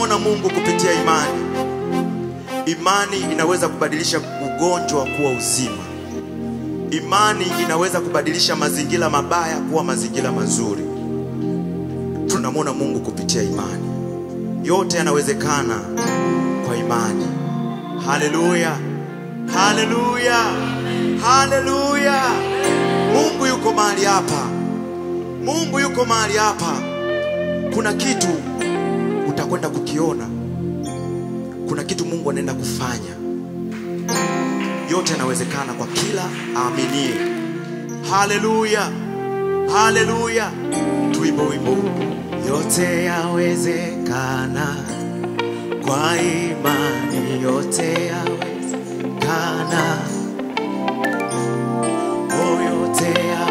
tunamwona Mungu kupitia imani. Imani inaweza kubadilisha ugonjwa kuwa uzima. Imani inaweza kubadilisha mazingira mabaya kuwa mazingira mazuri. Tunamwona Mungu kupitia imani. Yote yanawezekana kwa imani. Haleluya, haleluya, haleluya! Mungu yuko mahali hapa, Mungu yuko mahali hapa. Kuna kitu utakwenda kukiona, kuna kitu Mungu anaenda kufanya. Yote yanawezekana kwa kila aaminie. Haleluya, haleluya! Tuimbe wimbo huu. Yote yawezekana kwa imani, yote yawezekana, oh, yote